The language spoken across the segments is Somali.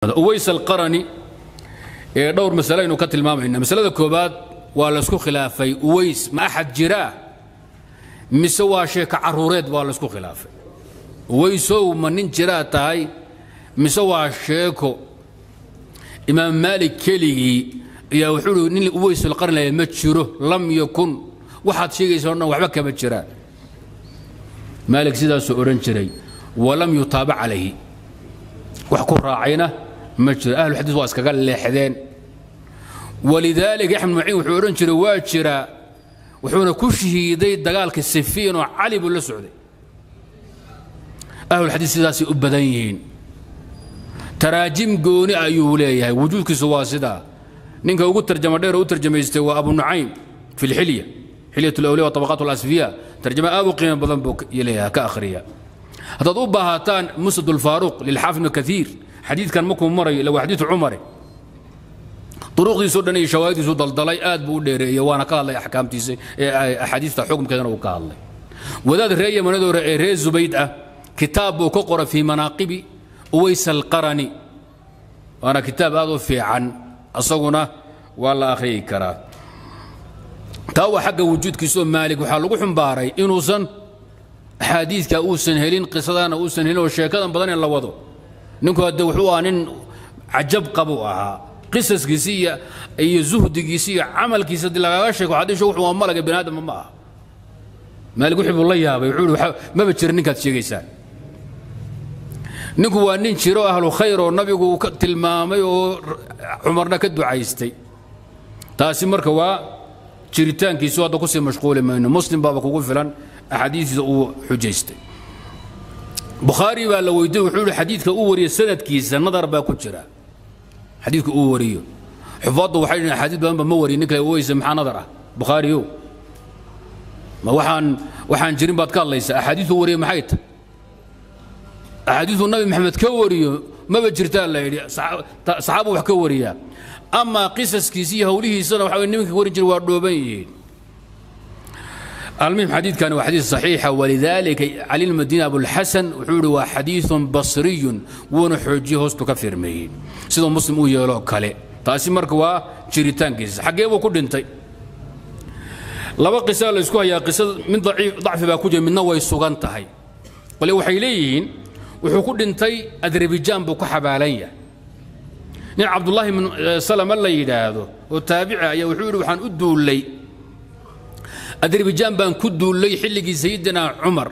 uways alqarani ee dhowr masale aynu ka tilmaamayna masalada koobaad waa laysku khilaafay uways ma axad jiraa mise waa sheeka caruureed waa laysku khilaafay uwaysow ma nin jiraa tahay mise waa sheeko imaam maalik keligii ayaa wuxuu uhi nin uways alqarni lahayd ma jiro lam yakun waxaad sheegaysa o dhan waxba kama jiraan maalik sidaasuu odhan jiray walam yutaabac calayhi wax ku raacayna ma jiro ahluxadiis waa iskaga leexdeen walidaalika axmed maciin wuxuu odhan jiray waa jiraa wuxuuna ku shahiiday dagaalka sifiin oo cali buu la socday ahlulxadiis sidaasay u badan yihiin taraajim gooni ayuu leeyahay wujuudkiisu waa sidaa ninka ugu tarjama dheer oo u tarjamaystay waa abu nucaym fi lxilya xilyat lawliya wa tabaqaat alasfiya tarjama aad u qiimo badan buu leeyahay ka akhriya haddaad u baahataan musnad ulfaaruq lilxaafid ibnu kaiir xadiidkan markuu marayo ila waa xadiidu cumare duruqdiisoo dhan iyo shawaahidiisu daldalay aad buu u dheereeyey waana ka hadlay axkaamtiisa axaadiista xukumkeedana uu ka hadlay wadaad ree yamanadoore ee ree zubayd ah kitaab buu ka qoray fii manaaqibi uways alqarani waana kitaab aad u fiican asaguna waa la akhriyi karaa taa waa xagga wujuudkiisaoo maalig waxaa lagu xumbaaray inuusan axaadiidka uusan helin qisadana uusan helin oo sheekadan badan in la wado ninku hadde wuxuu ahaa nin cajab qabuu ahaa qisaskiisi iyo iyo zuhdigiisi iyo camalkiisa haddii lagaaga sheeko xadiisho wuxuu waa malaga bani aadama ma aha maalig wixii buu la yaabay wuxuu ihi maba jira ninkaad sheegaysaan ninku waa nin jiro ahlu khayr oo nabigu uu ka tilmaamay oo cumarna ka ducaystay taasi marka waa jiritaankiisu hadda kusii mashquuli mayno muslim baaba kugu filan axaadiistiisa uu xujaystay bukhaari baa la weydiiyey wuxuu yihi xadiidka uu wariyo sanadkiisa nadar baa ku jira xadiidka uu wariyo xufaaddu waxay dhihin axaadiis badan ba ma wariyo ninka weyse maxaa nadar ah bukhaariyow ma waxaan waxaan jirin baad ka hadlaysaa axaadiisuu wariyo maxay tahay axaadiisuu nabi maxamed ka wariyo maba jirtaa la yidhi saxaabu wax ka wariyaa amaa qisaskiisi iyo howlihiisana waxa nimanka warin jira waa dhooban yihiin المهم حديث كان حديث صحيح ولذلك علي المدينة أبو الحسن وحوري وحديث بصري ونحوجي هوست كفر مين سيدو مسلم ويلو كالي تاسي مركوا جريتان كيس حقي ابو كل انتي لبا قصة لسكو هي قصة من ضعيف ضعف باكوجة من نوي سوغان تهي ولي وحي ليين وحو كل انتي أذربيجان بو كحبالية نين عبد الله من سلام الله يدادو وتابعه يا وحوري وحان ادو لي adarbijan baan ku duullay xilligii sayidina cumar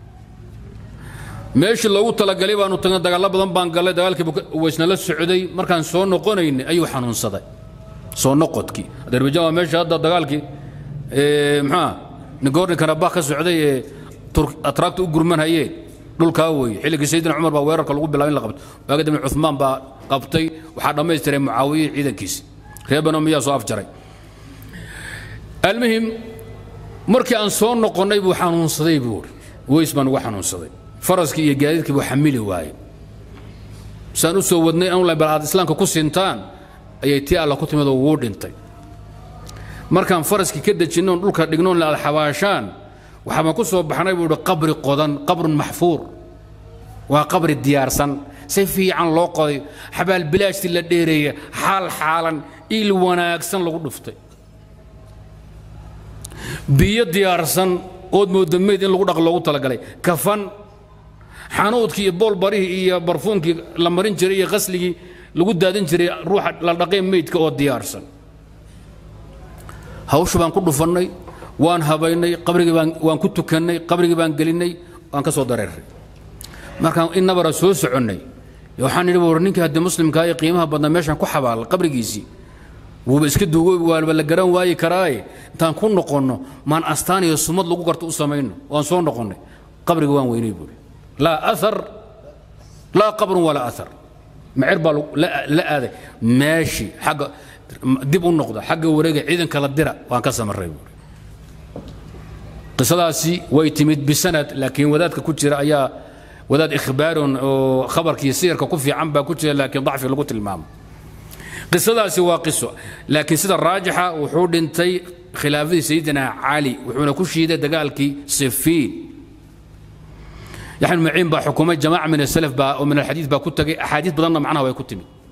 meeshii loogu talagalay baanu tagnay dagaallo badan baan gallay dagaalkii weysna la socday markaan soo noqonaynay ayuu xanuunsaday soo noqodkii adarbijan waa meesha hadda dagaalkii maxaa nigorni karabakh ka socday ee atraagta u gurmanhayeen dhulkaa weeye xilligii sayidina cumar baa weerarka lagu bilaabay in la qabto waaga dambe cuthmaan baa qabtay waxaa dhammaystiray mucaawiye ciidankiisi reer banu miyaa soo afjaray almuhim markii aan soo noqonnay buu xanuunsaday buu weys baan uga xanuunsaday faraskii iyo gaadiidkii buu xamili waayey saan u soo wadnay anla bal aad islaamka ku sintaan ayay tii alla ku timid oo wuu dhintay markaan faraskii ka dejinnoon dhulka dhignoon la alxabaashaan waxaabaan ku soo baxnay buu ihi qabri qodan qabrun maxfuur waa qabri diyaarsan si fiican loo qoday xabaal bilaashtii la dheereeya xaal xaalan il wanaagsan lagu dhuftay biyo diyaarsan ood mooda meyd in lagu dhaq loogu talagalay kafan xanuudkii iyo boolbarihii iyo barfuunkii la marin jiray iyo qasligii lagu daadin jiray ruuxa la dhaqay meydka oo diyaarsan hawsha baan ku dhufannay waan habaynay qabrigii baan waan ku tukannay qabrigii baan gelinnay waan ka soo dareeray markaan in nabara soo soconnay waxaan idhi war ninkii haddii muslimkaa ee qiimaha badnaa meeshaan ku xabaalay qabrigiisii wuuba iska duugoobi waaba la garan waayi karaaye intaan ku noqonno maan astaan iyo sumad lagu garto u samayno waan soo noqonnay qabriga waan weynay buuri laa athar laa qabrun walaa athar macir baa la aaday meeshii xagga dib u noqda xagga wareega ciidanka la dira waan ka samarray buuri qisadaasi way timid bisanad laakiin wadaadka ku jira ayaa wadaad ikhbaaron oo khabarkii siyarka ku fiican baa ku jira laakiin dacfi lagu tilmaamo qisadaasi waa qiso laakiin sida raajixa wuxuu dhintay khilaafadii sayidina cali wuxuuna ku shiiday dagaalkii sifiin yaxya maciin baa xukumay jamaaca min asalaf baa oo min alxadiid baa ku tagay axaadiis badanna macnaha way ku timid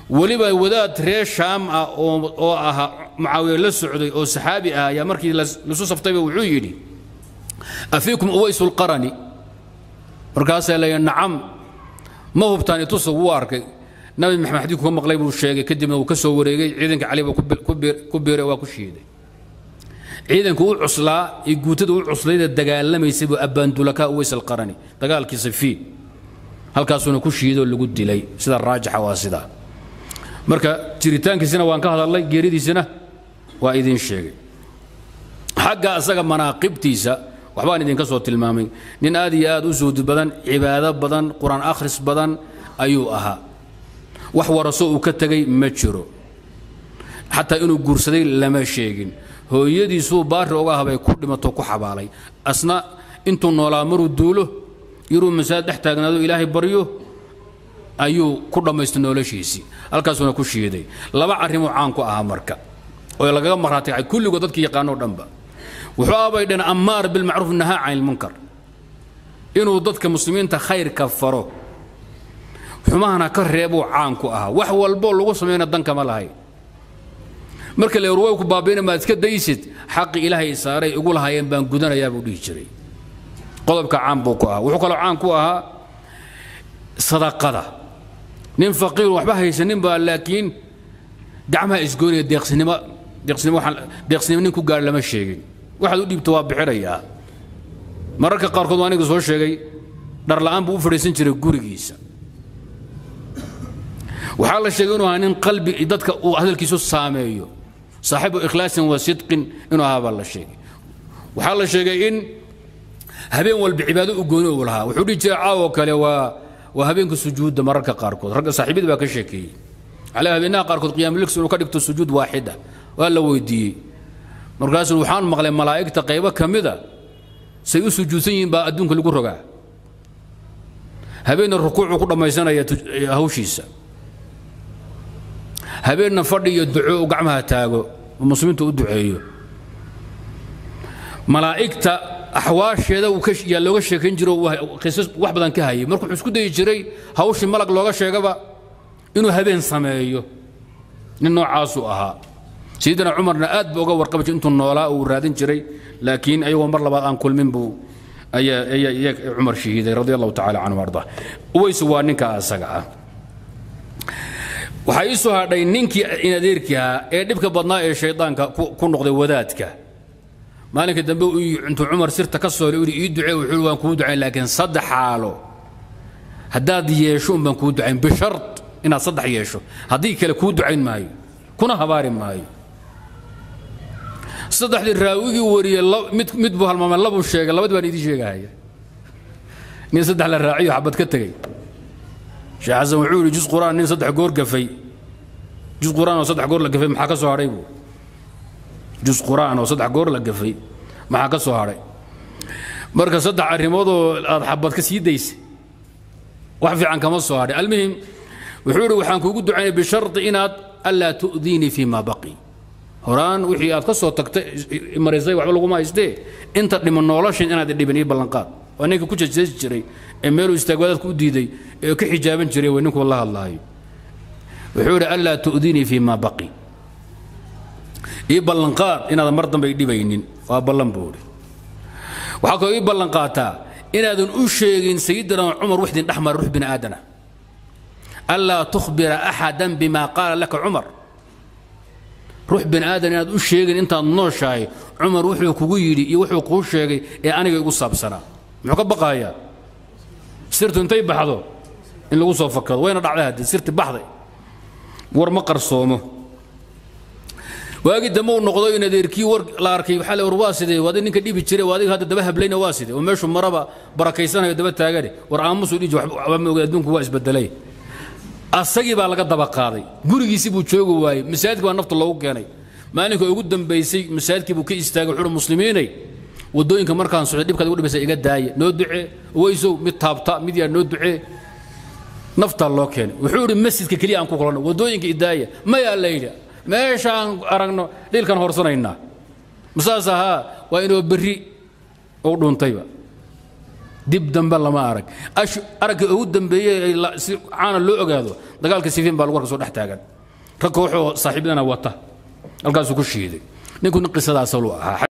weliba wadaad reer shaam ah oo ahaa mucaawiye la socday oo saxaabi ah ayaa markii lasu saftayba wuxuu yidhi afiikum uwaysu lqarani markaasaa leeya nacam ma hubtaan itusa wuu arkay nabi maxamed xadiidku ka maqlay buu sheegay kadibna wuu ka soo wareegay ciidanka cali baa ku biiray waa ku shiiday ciidanka u cuslaa iyo guutada u cuslayda dagaalamaysay buu abbaandulaka uways alqarani dagaalkii safiin halkaasuuna ku shiidoo lagu dilay sida raajixa waa sidaa marka jiritaankiisina waan ka hadalnay geeridiisina waa idiin sheegay xagga asaga manaaqibtiisa waxbaan idinka soo tilmaamay nin aad iyo aad u suudi badan cibaado badan qur-aan akhris badan ayuu ahaa wax waraso uu ka tegay ma jiro xataa inuu guursaday lama sheegin hooyadiisuu baari oga habay ku dhimato ku xabaalay asna intuu noolaa maruu duulo yaruu masaajid dhex taagnaado ilaahay baryo ayuu ku dhammaystay noloshiisii halkaasuuna ku shiiday laba arrimuu caan ku ahaa marka oo lagaga marhaati kacay kulligood dadkii yaqaanoo dhanba wuxuu abay dhan ammaar bilmacruuf nahaa can ilmunkar inuu dadka muslimiinta khayrka faro xumahana ka reebuu caan ku ahaa wax walboo lagu samayna dankama lahay marka la way ku baabiina maad iska daysid xaqi ilaahay saaray ugu lahaayeen baan gudanayaa buu dhihi jiray qodobka caan buu ku ahaa wuxuu kaloo caan ku ahaa sadaqada nin faqiir waxba haysanin baa laakiin gacmaha isgoynaya deeqsinimo deeqsinimo waxaan deeqsinimo nin ku gaar lama sheegin waxaad u dhiibto waa bixinayaa mararka qaarkood waa aniga soo sheegay dhar la'aan buu u fadhiisan jiray gurigiisa waxaa la sheegay inuu ahaa nin qalbi dadka uu hadalkiisu saameeyo saaxibu ikhlaasin wa sidqin inuu ahaa baa la sheegay waxaa la sheegay in habeen walba cibaado u gooni uu lahaa wuxuu dhihi jiray caawo kale waa waa habeenka sujuudda mararka qaarkood ragga saaxiibada baa ka sheekeeyey calaa habeenaha qaarkood qiyaamulix inuu ka dhigto sujuud waaxida waa la weydiiyey markaasuu waxaan maqlay malaa'igta qaybo ka mida say u sujuudsan yihiin baa adduunka lagu rogaa habeenna rukuucuu ku dhammaysanaya hawshiisa habeenna fadhi iyo duco uu gacmaha taago oo muslimiinta u duceeyo malaa'igta axwaasheeda yaa looga sheekayn jiro qisas wax badan ka hayay markuu wuxuu isku dayi jiray hawshii malag looga sheegaba inuu habeen sameeyo nin noocaasuu ahaa sayidina cumarna aad buu uga warqabi jiray intuu noolaa uu raadin jiray laakiin ayagoo mar labaad aan kulmin buu ayaa cumar shahiiday radi allahu tacala canhu arda uways waa ninka asaga ah waxaa ii soo hadhay ninkii inadeerkii ahaa ee dhibka badnaa ee shaydaanka ku noqday wadaadka maalinka dambe intuu cumar sirta ka soolay uu ii ducee wuxuu waan kuu ducayn laakiin saddex xaalo haddaad yeesho un baan kuu ducayn bishart inaad saddex yeesho haddii kale kuu ducayn maayo kuna habaari maayo saddexdii raawigii wariyey mid mid buu halmaamay labuu sheegay labadii baan idiin sheegahaya nin saddex la raaciyo xabad ka tegey sheekh xasan wuxuu yidhi jus quraan nin saddex goor gafay jus quraan oo saddex goor la gafay maxaa ka soo hadhay buu jus quraan oo saddex goor la gafay maxaa ka soo hadhay marka saddex arrimoodoo aad xabad ka sii daysay wax fiican kama soo hadhay almuhim wuxuu yidhi waxaan kuugu ducaynay bisharti inaad allaa tu'diinii fii ma baqi horaan wixii aad ka soo tagtay marisay waxba laguma haystee inta dhiman noloshan inaad dhibin ii ballanqaad waa ninka ku jejeesi jiray ee meeluu istaagwadaadku u diiday ee ka xijaaban jiray way ninkuu la hadlaayo wuxuu yidhi allaa tu'diinii fii ma baqi ii ballanqaad inaadan mar dambe dhibaynin waa ballan buu idhi waxaa kaloo ii ballanqaataa inaadan u sheegin sayidina cumar wixdin dhex mara ruux bini aadana allaa tukhbira axadan bima qaala laka cumar ruux bini aadan inaad u sheegin intaad nooshahay cumar wuxuu kugu yidhi iyo wuxuu kuu sheegay ee aniga igu saabsanaa muxuu ka baqayaa sirtu intay baxdo in lagu soo fakado wayna dhacday haddii sirti baxday war ma qarsoomo waagii dambe uu noqdo in adeerkii war la arkay waxaa la war waa sidee waadi ninka dhibi jiray waadiga hadda daba hablayna waa sidee oo meeshu maraba barakaysanayo daba taagane war aamusuu dhiji waxba ma oga adduunku waa isbedelay asagii baa laga daba qaaday gurigiisii buu joogi waayey masaajidka baa nafta loogu keenay maalinka ugu dambaysay masaajidkii buu ka istaagay wuxuu muslimiinay wadooyinka markaan socday dhibkaad ugu dhibaysa iga daaya noo ducee weysow mid taabta mid yaa noo ducee naftaa loo keenay wuxuu yidhi masjidka keliya aan ku kulanno wadooyinka idaaya mayaa la yidhi meeshaan aragno dhiilkan horsanaynaa masaas ahaa waa inoo berri u dhuuntayba dib dambe lama arag aragga ugu dambeeyey si caana loo ogaado dagaalka sifiin baa lagu arka soo dhex taagan rag kooxoo saaxiibadana wata halkaasuu ku shiiday ninku nin qisadaas lu ahaa